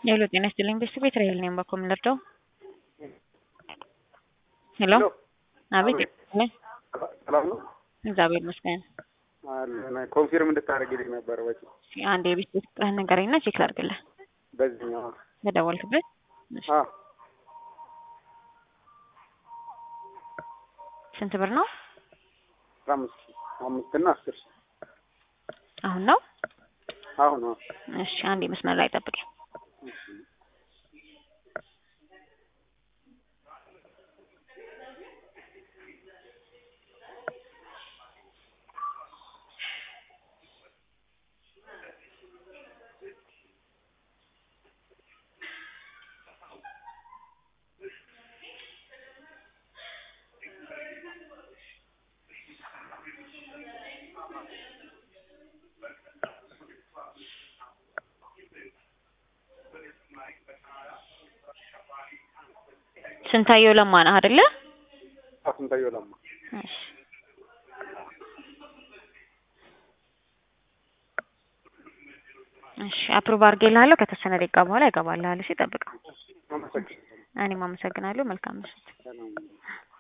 ሄሎ ጤና ይስጥልኝ ቤተሰብ የትራይል ነኝ በኮ የምንረዳው ሄሎ አቤት ነኝ ሰላም ነው። እግዚአብሔር ይመስገን አለን ኮንፊርም እንድታደርግልኝ ነበር ወጪ እስኪ አንድ የቤት ቤት ቁጥርህን ንገረኝና ቼክ ላድርግልህ በዚህኛው በደወልክበት እሺ። አ ስንት ብር ነው አስራ አምስት ሺህ አምስት እና አስር ሺህ አሁን ነው አሁን ነው እሺ አንድ መስመር ላይ ጠብቀኝ ስንታየው ለማ ነህ አይደለ ስንታየው ለማ እሺ እሺ አፕሩቭ አድርጌልሃለሁ ከተወሰነ ደቂቃ በኋላ ይገባልሃል እሺ ጠብቀው አመሰግናለሁ። እኔም አመሰግናለሁ መልካም ምሽት ሰላም